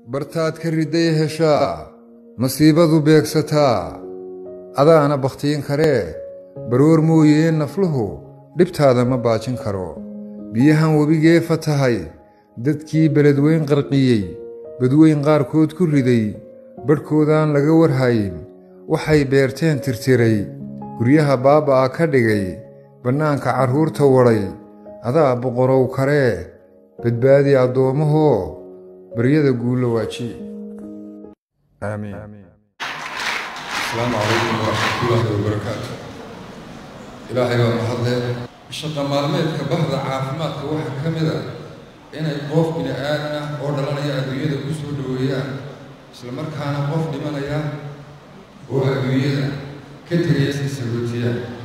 bartaad ka riday heshaa masiibadu beegsataa adaana bakhtiin karee baroor mooyee nafluhu dhibtaada ma baajin karo biyahan webigee fatahay dadkii beledweyn qarqiyey badweyn qaarkood ku riday badhkoodaan laga warhayn waxay beerteen tirtiray guryaha baaba'a ka dhigay bannaanka carruurta wadhay adaa boqorow karee badbaadi addoommahoo baryada guulla waaji aamiin asalaamu calaykum waraxmatullaahi wabarakaatu ilaahay baa mahadle shaqa maalmeedka bahda caafimaadka waxaa ka mid ah inay qof bini aadan ah oo dhalanaya adduunyada ku soo dhoweeyaan isla markaana qof dhimanaya oo adduunyada ka tegaya si sagootiyaan